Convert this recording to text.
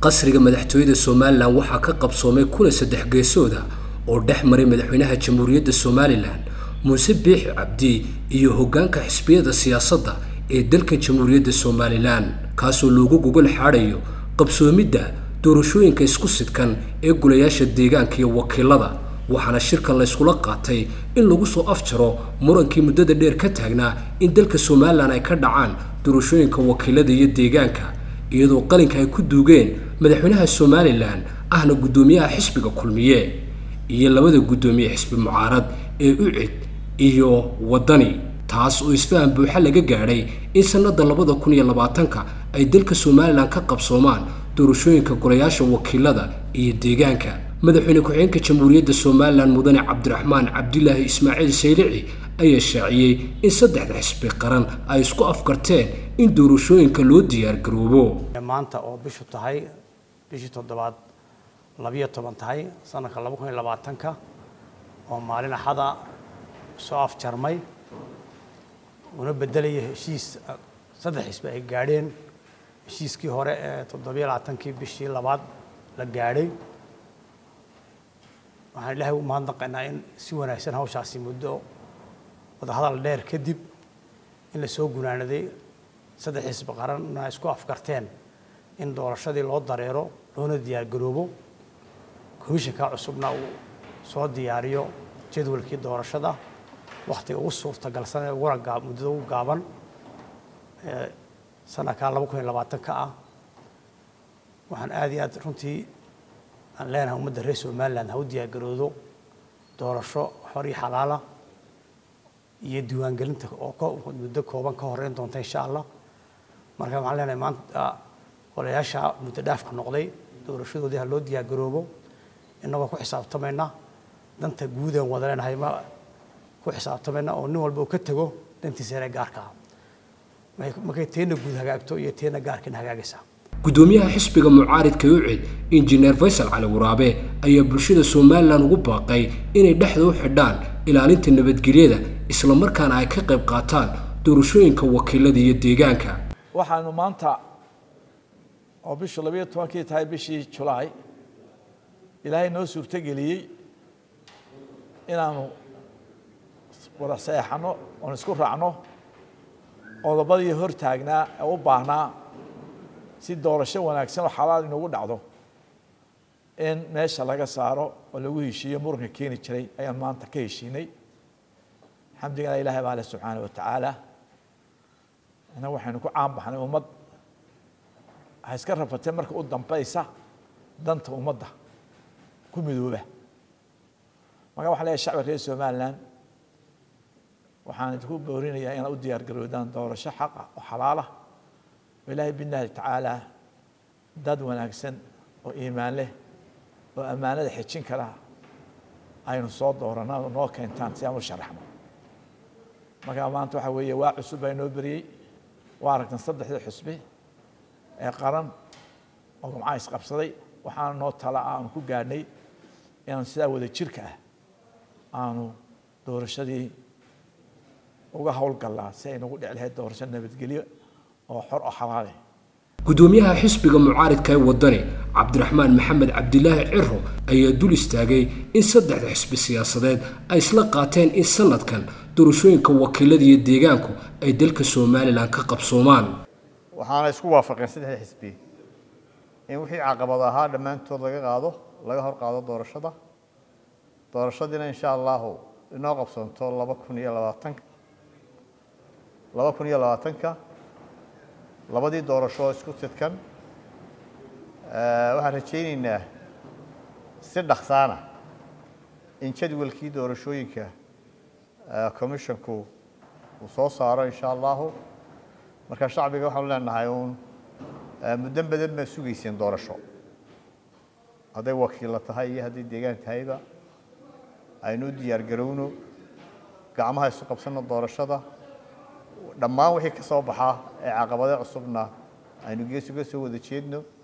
qasriga madaxtooyada somalilan waxaa ka qabsoomay kulan saddex geesooda oo dhex maray madaxweynaha jamhuuriyadda somalilan muuse biixi cabdi iyo hoggaanka xisbiyada siyaasadda ee dalka jamhuuriyadda somalilan kaasoo loogu gogol xaadhayo qabsoomidda doorashooyinka isku sidkan ee gulayaasha deegaanka iyo wakiilada waxaana shirka layskula qaatay in lagu soo afjaro murankii muddada dheer ka taagnaa in dalka somalilan ay ka dhacaan doorashooyinka wakiilada iyo deegaanka iyadoo qalinka ay ku duugeen madaxweynaha somalilan ahna guddoomiyaha xisbiga kulmiye iyo labada guddoomiye xisbi mucaarad ee ucid iyo waddani taas oo isfahan buuxa laga gaadhay in sannada labada kun iyo labaatanka ay dalka somalilan ka qabsoomaan doorashooyinka golayaasha wakiilada iyo deegaanka madaxweyne ku-xigeenka jamhuuriyadda somalilan mudane cabdiraxmaan cabdilaahi ismaaciil saylici ayaa shaaciyey in saddexda xisbi qaran ay isku afkarteen in doorashooyinka loo diyaargaroobo maanta oo bishu tahay bishii toddobaad labiyo toban tahay sanadka laba kun iyo labaatanka oo maalin axada soo afjarmay una bedelaya heshiis saddex xisbi ay gaadheen heshiiskii hore ee toddobiyo labaatankii bishii labaad la gaadhay waxaan ilaahay u mahadnaqaynaa in si wanaagsan hawshaasi muddo wadahadal dheer kadib in la soo gunaanaday saddex xisbi qaranna isku afkarteen in doorashadii loo dareero loona diyaargaroobo komishanka cusubna uu soo diyaariyo jadwalkii doorashada wakhtiga ugu suurtagalsan ee uguna gaa muddada ugu gaaban ee sanadka laba kun iyo labaatanka ah waxaan aada iyo aad runtii aan leenahay ummadda reer somaliland ha u diyaargaroodo doorasho xor iyo xalaala iyo diiwaangelinta oo muddo kooban ka horeyn doonta insha allah marka waxaan leenahay maanta olayaasha muddo dhaafka noqday doorashadoodii ha loo diyaargaroobo innagoo ku xisaabtamayna danta guud aan wada leenahay ma ku xisaabtamayna oo nin walba uu ka tego dantiisa inay gaarka ah markay teena guud hagaagto iyo teena gaarkina hagaagaysaa guddoomiyaha xisbiga mucaaridka ucid injineer faysal cali waraabe ayaa bulshada somalilan ugu baaqay inay dhexda u xidhaan ilaalinta nabadgelyada islamarkaana ay ka qayb qaataan doorashooyinka wakiilada iyo deegaanka waxaanu maanta oo bishu labayo tobankii tahay bishii julaay ilaahay noo suurtogeliyey inaanu wada seexano oon isku raacno qodobadii hor taagnaa ee u baahnaa si doorasho wanaagsan oo xalaal inugu dhacdo in meesha laga saaro oo lagu heshiiyo muranka keeni jiray ayaan maanta ka heshiinay xamdigana ilahay baa leh subxaana wa tacaala inna waxaynu ku caan baxnay ummad ha iska rafatee marka u dambaysa danta ummadda ku midooba marka waxaan leeyahay shacbi reer somaliland waxaan idinku boorinayaa inaad u diyaar garoodaan doorasho xaqa oo xalaalah oo ilaahay billahi tacaala dad wanaagsan oo iimaan leh oo ammaanada xejin kara aynu soo dooranaa oo noo keentaan si aan u sharaxno marka maanta waxa weeye waa cusub baa inoo beriyey waa aragtan saddexda xusbi ee qaran oo gumcaha isqabsaday waxaana noo tala ah aanu ku gaadhnay inaanu sidaa wada jirka ah aanu doorashadii uga howlgallaa si ay nagu dhici lahayd doorasho nabadgelyo oo xor oo xalaale guddoomiyaha xisbiga mucaaridka ee waddani cabdiraxmaan maxamed cabdilaahi ciro ayaa dul istaagay in saddexda xisbi siyaasadeed ay isla qaateen in sanadkan doorashooyinka wakiilada iyo deegaanku ay dalka somalilan ka qabsoomaan waxaana isku waafaqeen saddexda xisbi in wixii caqabad ahaa dhammaantood laga qaado laga hor qaado doorashada doorashadiina insha allahu inoo qabsoonto laba kun iyo labaatanka laba kun iyo labaatanka labadii doorasho isku sidkan waxaan rajayneynaa si dhaksaana in jadwalkii doorashooyinka commissionku uu soo saaro insha allahu marka shacbiga waxaanu leenahay uun muddo badan baa sugayseen doorasho hadday wakiilla tahay iyo hadday deegaan tahayba aynu u diyaar garowno gacmaha isu qabsanno doorashada dhammaan wixii ka soo baxaa ee caqabado cusubna aynu gees uga soo wada jeedno